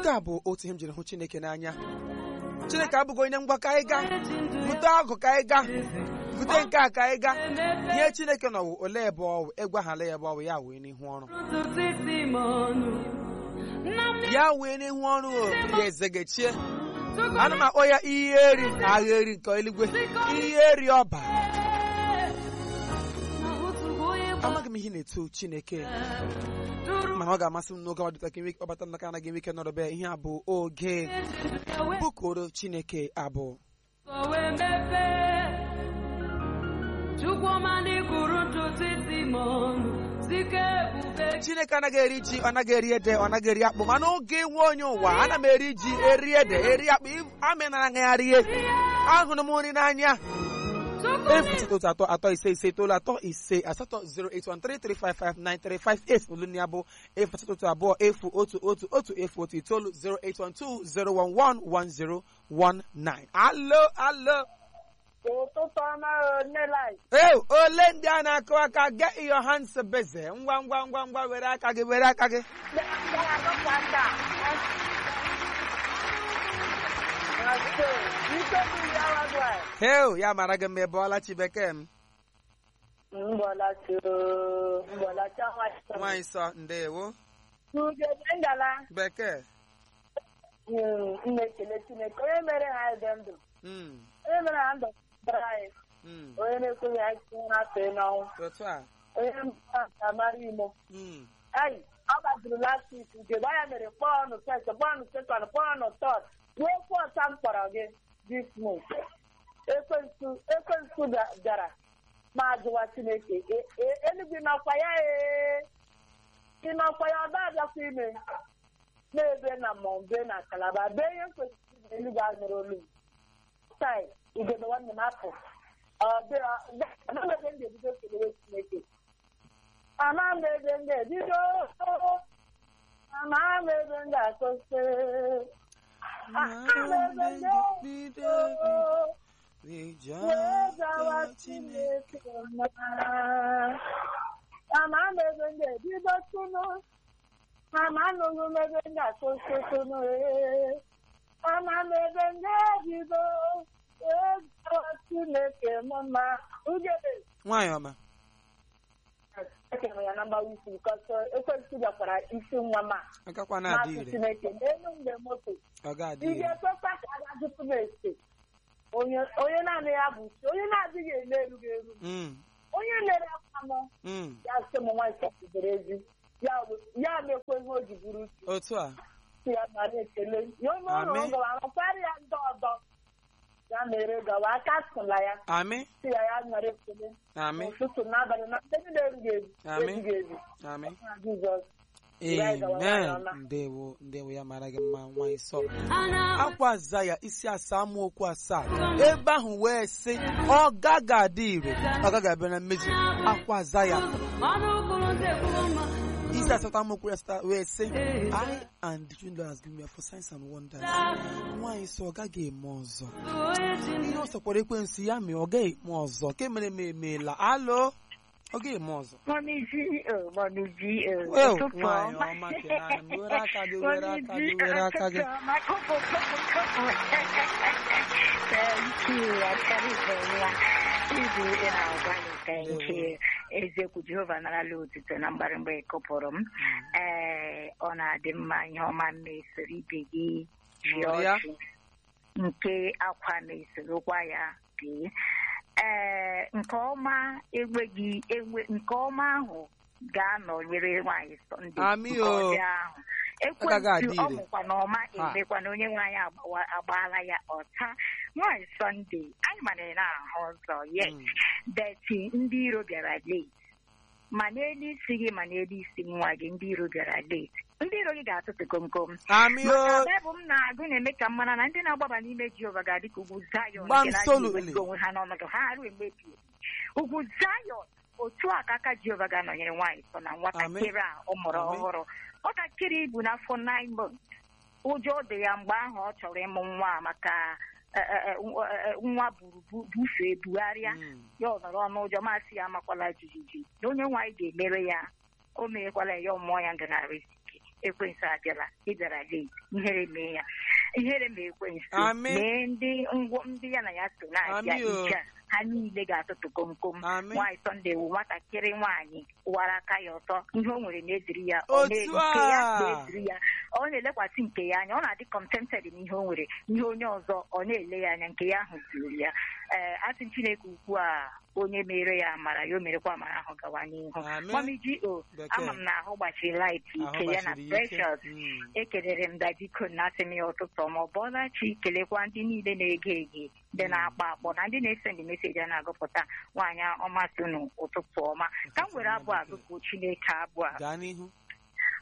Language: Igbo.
nke a bụ otu ihe m jiri hụ chineke n'anya chineke abụghị onye ngwa ka anyị gaa bute ọgụ ka anyị gaa bute nke a ka anyị gaa ihe chineke nọwụ ole ebe ọwụ ịgwaghala ya ebe ọwụ ya wee n'ihu ọrụ ya wee n'ihu ọrụ o ya ezegechie ana m akpọ ya ihe eri agha eri nke eluigwe ihe eri ọba amaghị m ihe na-eto chineke mana ọ ga-amasị m n'oge ọdịta ka ọ bata n'aka anaghị enwe ike nọrọbe ihe a bụ oge bụkoro chineke abụ chineke anaghị eri ji ọ naghị eri ede ọ naghị eri akpụ mana oge nwe onye ụwa ana m eri ji eri ede eri akpụ amịnara ngagharị ihe ahụrụ m nri n'anya efu otu atọ atọ ise ise itoolu atọ ise asatọ 08133559358 olu ya bụ efu asatọ otu abụọ efu otu otu otu efu otu itoolu 08120111019 alo alo ụtụtụ ọma onelai ee ole ndị a na-akụ aka get your hands busy ngwa ngwa ngwa ngwa were aka gị were aka gị heo ya mara gị mma ebe ọla chi bekee m nwaanyị sọ ndewo ngala bekee na-ekele Chineke onye mere ha dị ndụ Mm, onye mere ha ndụ bara anyị mm, onye na-ekweghị anyị tinye ha fee n'ọnwụ otu a onye mba nka mara imo Mm, ayi ọ gbajiri last week ugegbe anya mere kpọọnụ first kpọọnụ second kpọọnụ third ruo fọta m kpọrọ gị this month ekwensu ekwensu bịa- bịara ma jụwa chineke e- e- eluigwe n'ọkwa ya ee ị n'ọkwa ya ọ da-abịakwa ime na-ebe na mọmbe na kalaba bee ihe kwesịrị na eluigwe anụrụ olu m tai ugegbe nwanne m apụ ọ dị- ọ- anaghị ebe m ga-ebido kelewe chineke ama m ebe m ga-ebido ama m ebe m ga-akwụsị ama m ebe m ga-ebido wee gawa Chineke mma ama m ebe m ga-ebido tụnụ ama anụghị m ebe m ga-akwụsị tụnụ ee ama m ebe m ga-ebido wee gawa Chineke mma ugebe nwaanyị ọma ekere ya na mgbawa isi bikọsọ ekwentị bịakwara isi nwa ma agakwa na-adị masị ire chineke n'elu mgbe moto ọ ga-adị ị ire ga-ekwekwa ka a ga-ajụpụ m ese onye onye naanị ya bụ chi onye na-adịghị ele erughị eru Mm, onye lere akwa m mm, ya sị m nwa ịsọpụdoro ezi ya bụ- ya mekwa ihe o ji bụrụ uche otu a si ya mara ekele ya onye ọrụ Amen. ngọwa arụkarịa ndị ọzọ ya mere gawa aka sụla ya amị si ya ya nwere ekele amị n'ụtụtụ n'abalị na ndị niile erughị eru Amen. erughị eru amị Na Jizọs Ya gawa amen nwaanyị ọma. ndewo ndewo ya mara gị mma nwaanyị sọ akwa aza ya isi asaa amaokwu asaa ebe ahụ wee sị ọ gaghị adị ire ọ gaghị abịa na mmezu akwa aza ya isi asatọ amaokwu ya asatọ wee sị I and the children has given me for signs and wonders nwaanyị sọ ọ gaghị eme ọzọ ihe ọ sọkwara ekwensu ya mee ọ gaghị eme ọzọ ke mere m emeela alo ọ gaghị eme ọzọ Mọmiji, oh, Mọmiji, oh, Well, ụtụtụ nwaanyị ọma. ọma kere m were aka gị were aka gị Mọmiji, were aka gị ụtụtụ ọma, kụpụ, kụpụ, kụpụ. Thank you, Akarịbọla. Ibu ị na-agbalị, thank you. Eziokwu Jehova narala otuto na mgbarịmgba ịkụpụrụ m. Ee, ọ na-adị mma ihe ọma mesoro ibe gị ji Ṅụrịa. ọchị nke akwa mesorokwa ya bee ee nke ọma enweghị enwe nke ọma ahụ ga-anọnyere nwaanyị sọnde Amị nke o. ọjọọ ahụ Agaghị adị ekwentị ọ ire. mụkwa na ọma emekwa na onye nwaanyị agbawa- agbaala ya ọta nwaanyị sọnde anyị mana na-ahụ ụzọ yes Mm. beti ndị iro bịara late ma n'elu isi gị ma n'elu isi nwa gị ndị iro bịara late ndị iro gị ga-atụtụ komkom amị maka o Baịbụl m na-agụ na-eme ka m mara na ndị na-agbaba n'ime Jehova ga-adị ka ugwu Zayọn Gbam nke na-adịghị solutely. ewezuga onwe ha n'ọnọdụ ha arụ mgbe ebighị ebi. ugwu Zayọn otu a ka aka Jehova ga-anọnyere nwaanyị sọ na nwatakịrị a ọ mụrụ Amen. ọhụrụ nwatakịrị bụ n'afọ 9 months ụjọ dị ya mgbe ahụ ọ chọrọ ịmụ nwa maka eh, eh, eh, nwa- eh, nwa buru bu- bufee bugharịa Mm. ya ọ nọrọ ọnụ ụjọ masị ya amakwala jijiji na onye nwaanyị ga-emere ya o merekwala ya mmụọ ya nganarisiki ekwensu abịala ịbịara late ihere mee ya ihere ma ekwensu Amị. mee ndị ngwo ndị ya na ya so na-abịa Amị o. ije a ha niile ga-atụtụ komkom Amị. nwaanyị sọnde wụ nwatakịrị nwaanyị wara aka ya ọtọ ihe o nwere na-eziri ya ọ Otu na- nke ya a. na-eziri ya ọ na-elekwasị nke ya anya ọ na-adị contented n'ihe o nwere ihe onye ọzọ ọ na-ele ya anya nke ya ahụ zuru ya ee asị chineke ukwu a onye mere ya amara ya o merekwa amara ahụ gawa n'ihu Amen. mami ji o Bekee. ama m na ahụ gbachiri light Ahụ ike ya na gbachiri ya ike. precious Mm. ekelere m dadiko na asị m ya ụtụtụ ọma ọ bọọla chi kelekwa ndị niile na-ege ege ndị na-akpọ akpọ na ndị na-ese ndị meseji a na-agụpụta nwaanyị ọma sinu ụtụtụ ọma ka m were abụ a gụpụ chineke abụ a gaa n'ihu